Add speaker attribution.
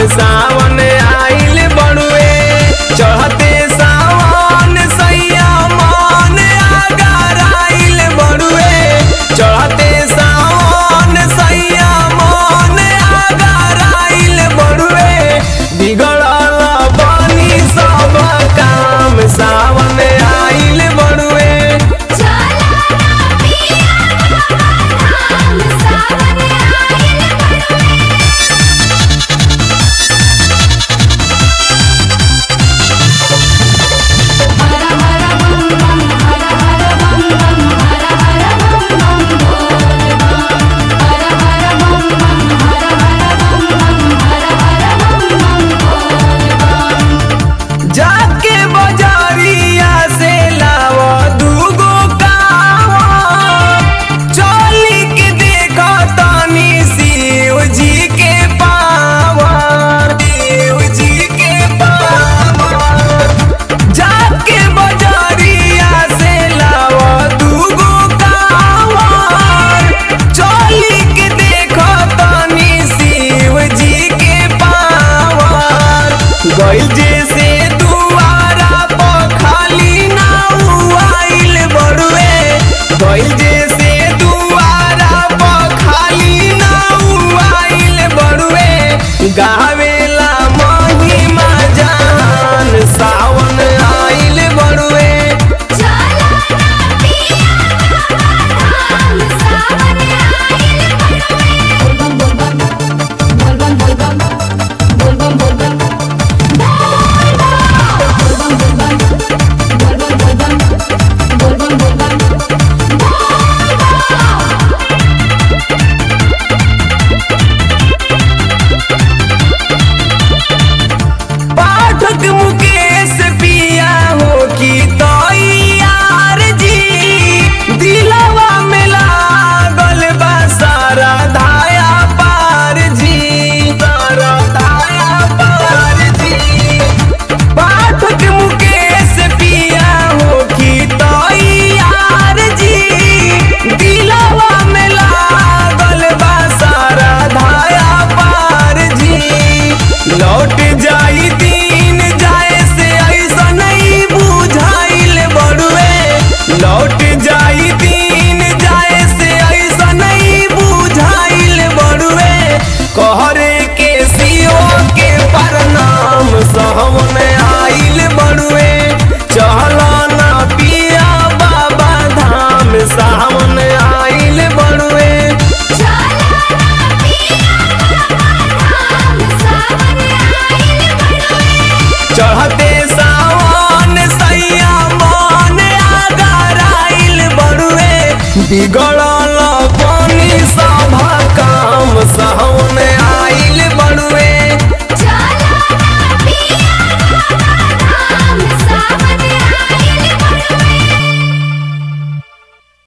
Speaker 1: सावन आइल बड़ुए चढ़ते सावन सैया मन आगार आइल बड़ुए चढ़ते सावन सैया मन आगार आइल बड़ुए बिगड़ल बनी सब काम सावन आइल बड़ुए
Speaker 2: चला ना पिया बाबा धाम सावन आइल बड़ुए हर हर बम बम हर हर बम बम हर हर बम बम बोल बम हर हर बम बम हर हर बम बम हर हर बम बम बोल बम
Speaker 1: जाके बजारिया से लाव दूगो कावा चली के देखो तनी शिव जी के पावर शिव जी के पावर जाके बजारिया से लाव दूगो कावर चली के देखो तनी शिव जी के पावर गइल जैसे दुआरा पर खाली नाउ आइल बड़ुए गइल जैसे दुआरा पर खाली नाउ आइल बड़ुए गावेला महिमा जान सावन आइल बड़ुए
Speaker 2: चला ना पिया बाबा धाम सावन आइल बड़ुए बोल बम बोल बम बोल बम बोल बम बोल बम बोल बम बोल बम बोल बम बोल बम बोल बम बोल बम बोल बम बोल बम बोल बम
Speaker 1: पाठक मुकेश पिया हो की तैयार जी दिलवा में लागल बा सारा धाया पार जी सारा धाया पार जी पाठक मुकेश पिया हो की तैयार जी दिलवा में लागल बा सारा धाया पार जी लौट जाई दिन जाए से ऐसा नहीं बुझाइल बड़ुए लौट जाई दिन जाए से ऐसा नहीं बुझाइल बड़ुए कहरे के सियो के प्रणाम सहवन आइल बड़ुए चहला ना पिया बाबा धाम सावन आइल बड़ुए
Speaker 2: चला ना पिया बाबा धाम सावन आइल बड़ुए
Speaker 1: चढ़ते सावन सैया मन आगार आइल बड़ुए बिगड़ल पानी सभा काम सावन आइल बड़ुए